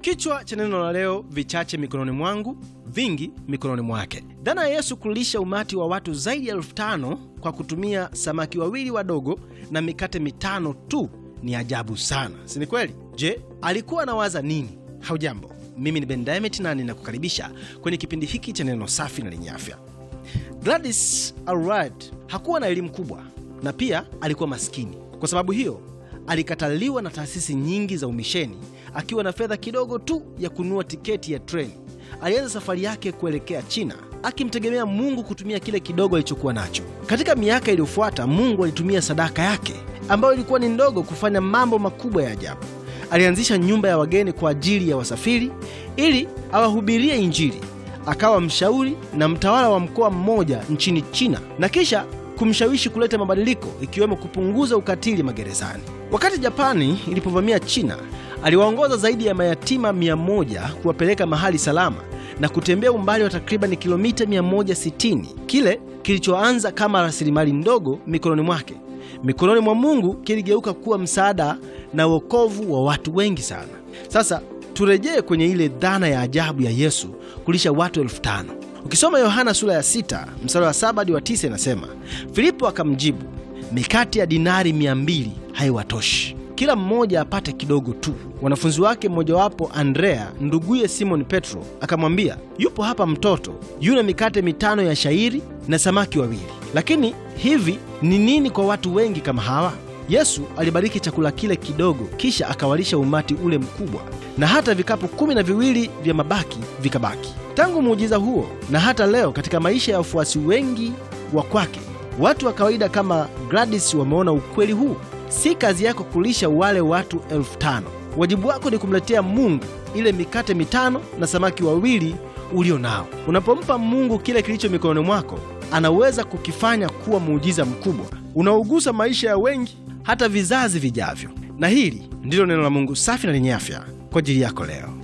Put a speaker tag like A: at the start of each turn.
A: Kichwa cha neno la leo, vichache mikononi mwangu, vingi mikononi mwake. Dhana ya Yesu kulisha umati wa watu zaidi ya elfu tano kwa kutumia samaki wawili wadogo na mikate mitano tu ni ajabu sana, si ni kweli? Je, alikuwa anawaza nini? Haujambo, mimi ni Ben Diamond na ninakukaribisha kwenye kipindi hiki cha neno safi na lenye afya. Gladys Allred hakuwa na elimu kubwa na pia alikuwa maskini. Kwa sababu hiyo alikataliwa na taasisi nyingi za umisheni. Akiwa na fedha kidogo tu ya kununua tiketi ya treni, alianza safari yake kuelekea China, akimtegemea Mungu kutumia kile kidogo alichokuwa nacho. Katika miaka iliyofuata, Mungu alitumia sadaka yake ambayo ilikuwa ni ndogo kufanya mambo makubwa ya ajabu. Alianzisha nyumba ya wageni kwa ajili ya wasafiri ili awahubirie Injili. Akawa mshauri na mtawala wa mkoa mmoja nchini China na kisha kumshawishi kuleta mabadiliko ikiwemo kupunguza ukatili magerezani. Wakati Japani ilipovamia China, aliwaongoza zaidi ya mayatima mia moja kuwapeleka mahali salama na kutembea umbali wa takribani kilomita 160, kile kilichoanza kama rasilimali ndogo mikononi mwake mikononi mwa Mungu kiligeuka kuwa msaada na wokovu wa watu wengi sana. Sasa turejee kwenye ile dhana ya ajabu ya Yesu kulisha watu elfu tano. Ukisoma Yohana sura ya sita mstari wa saba hadi wa tisa inasema, Filipo akamjibu, mikate ya dinari mia mbili haiwatoshi kila mmoja apate kidogo tu. Wanafunzi wake mmojawapo Andrea nduguye Simoni Petro akamwambia, yupo hapa mtoto yuna mikate mitano ya shairi na samaki wawili, lakini hivi ni nini kwa watu wengi kama hawa? Yesu alibariki chakula kile kidogo, kisha akawalisha umati ule mkubwa, na hata vikapu kumi na viwili vya mabaki vikabaki. Tangu muujiza huo na hata leo katika maisha ya wafuasi wengi wa kwake, watu wa kawaida kama Gladys wameona ukweli huu. Si kazi yako kulisha wale watu elfu tano. Wajibu wako ni kumletea Mungu ile mikate mitano na samaki wawili ulio nao. Unapompa Mungu kile kilicho mikononi mwako, anaweza kukifanya kuwa muujiza mkubwa unaogusa maisha ya wengi, hata vizazi vijavyo. Na hili ndilo neno la Mungu safi na lenye afya kwa ajili yako leo.